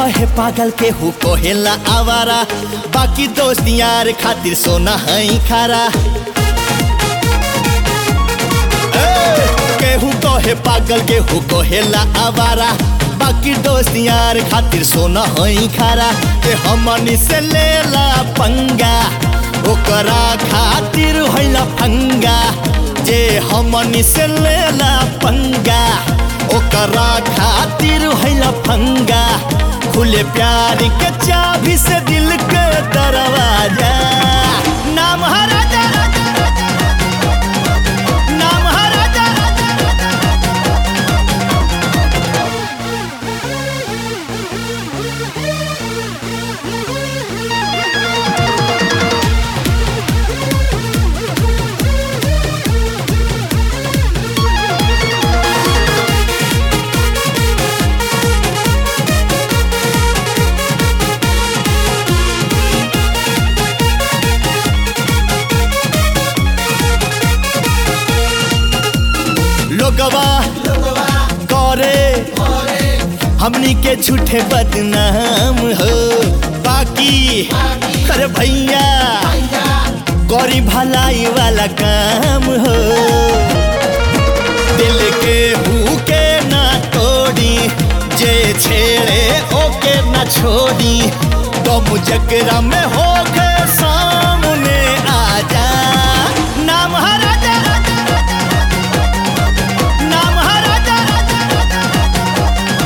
कहे पागल केहू कहेला आवारा बाकी दोस्त यार खातिर सोना है खारा ए, केहू कहे पागल केहू कहेला आवारा बाकी दोस्त यार खातिर सोना है खारा के हमनी से लेला पंगा ओकरा खातिर होला फंगा जे हमनी से लेला पंगा ओकरा खातिर होला फंगा खुले प्यार के चाबी से दिल के दरवाजा नाम है राजा राजा राजा राजा। नाम है राजा राजा राजा लोगवा करे हमनी के झूठे बदनाम हो बाकी अरे भैया गौरी भलाई वाला काम हो दिल के भूखे ना तोड़ी जे छेड़े ओके ना छोड़ी तुम जकरा में हो के सामने आ जा नाम है राजा राजा राजा नाम है राजा राजा राजा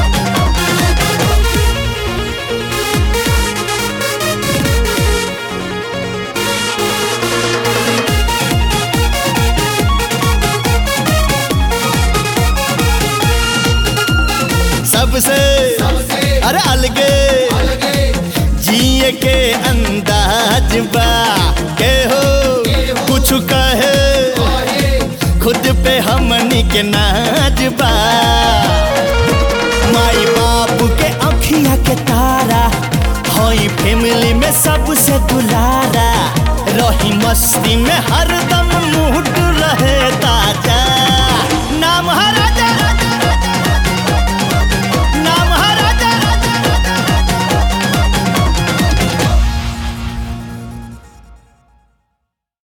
सबसे अरे अलगे जिए के अंदाज बा के हो कुछ कहे खुद पे हमनी के नाज बा माई बाप के अखिया के तारा हई फैमिली में सबसे दुलारा रही मस्ती में हरदम मूड रहे